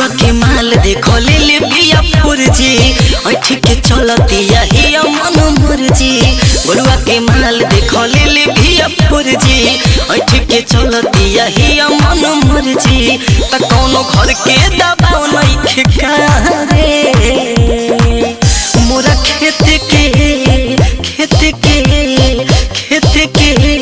गरुआ के माल देखो ले ले बिया फुरजी ऐठ के चलतिया ही मन मुरजी गरुआ के माल देखो ले ले बिया फुरजी ऐठ के चलतिया ही मन मुरजी त कोनो घर के दबाव नहीं ठिका रे मोरा खेत के खेत के खेत के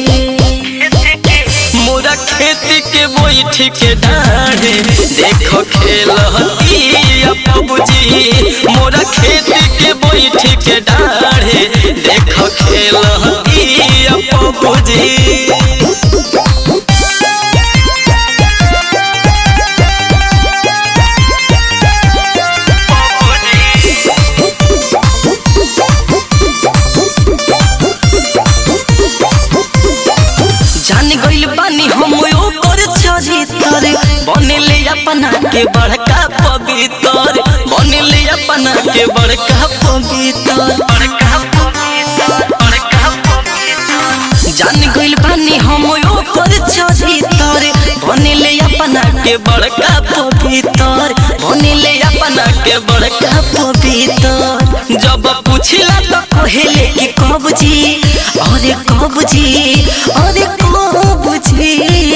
मोरा खेत के बैठ के डाढ़े देखो खेल बाबूजी मोरा खेत के बैठ के डाढ़े देखो खेल बाबूजी जान गइल बानी हम ओकर चरित्र बनेले अपना के बड़का पवित्र बनेले अपना के बड़का पवित्र बड़का पवित्र बड़का पवित्र जान गइल बानी हम ओकर चरित्र बनेले अपना के बड़का पवित्र बनेले अपना के बड़का पवित्र जब पूछला तो कहेले कि कब जी अरे कब जी अरे कब जी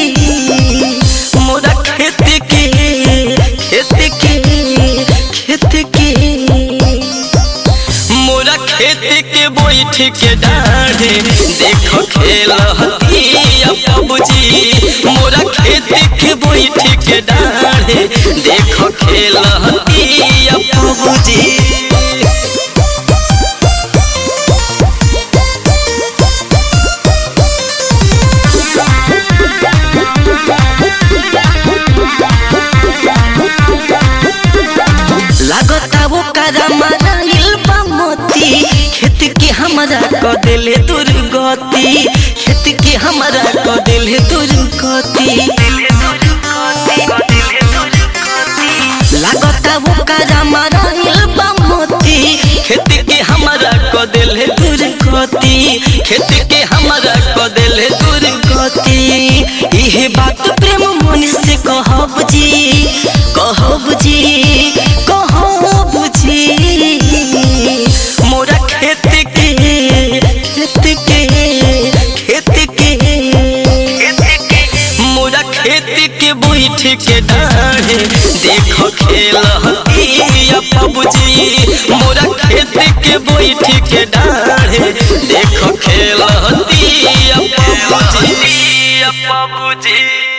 मोरा खेत के खेत के खेत के मोरा खेत के बैठ के डाढ़े देखो खेल बाबूजी मोरा खेत के बैठ के डाढ़े देखो खेल बाबूजी लागता वो करा माराइल बा मोती खेत के हमरा क देले दुर्गति खेत के हमरा क देले दुर्गति लागता वो करा माराइल बा मोती खेत के हमरा क देले दुर्गति खेत के हमरा क देले दुर्गति इहे बात प्रेम मन से कहब जी कहब जी कहब जी मोरा खेत के खेत के खेत के मोरा खेत के बैठ के डाढ़े देखो खेल बाबूजी मोरा खेत के बैठ के डाढ़े देखो खेल बाबूजी बाबूजी